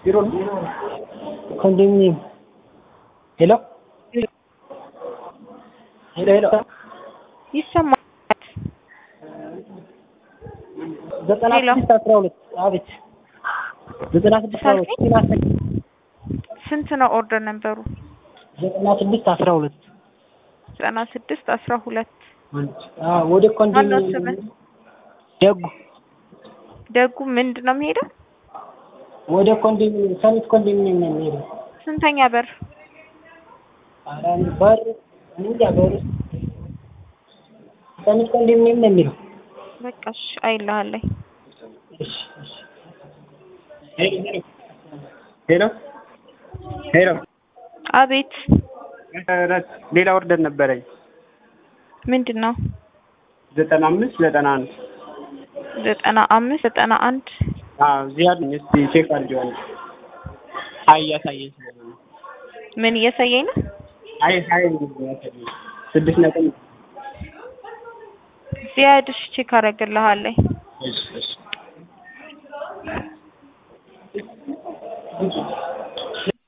ቢሮ ኮንዶሚኒየም ሄሎ ሄሎ ሄሎ ይሰማል። ዘጠና ሄሎ። ስድስት አስራ ሁለት አቤት ዘጠና ስድስት አስራ ሁለት ስንት ነው ኦርደር ነበሩ? ዘጠና ስድስት አስራ ሁለት ዘጠና ስድስት አስራ ሁለት አዎ ወደ ማነው ኮንዶሚኒየም ስምህ? ደጉ ደጉ ምንድን ነው የሚሄደው? ወደ ኮንዶሚኒየም ሰሚት ኮንዶሚኒየም ነው የሚሄደው ስንተኛ በር? ኧረ እኔ በር እኔ እንጃ በር ሰሚት ኮንዶሚኒየም ነው የሚለው በቃ እሺ አይልሃለኝ። እሺ እሺ ሄሎ ሄሎ አቤት ሌላ ኦርደር ነበረኝ ምንድን ነው? ዘጠና አምስት ዘጠና አንድ ዘጠና አምስት ዘጠና አንድ አዎ እዚህ አለኝ እስኪ ቼክ አድርጌዋለሁ አይ እያሳየኝ ስለሆነ ነው ምን እያሳየኝ ነው? አይ ሀይ እያሳየኝ ስድስት ነጥብ ዚያድሽ ቼክ አደርግልሃለኝ። እሺ እሺ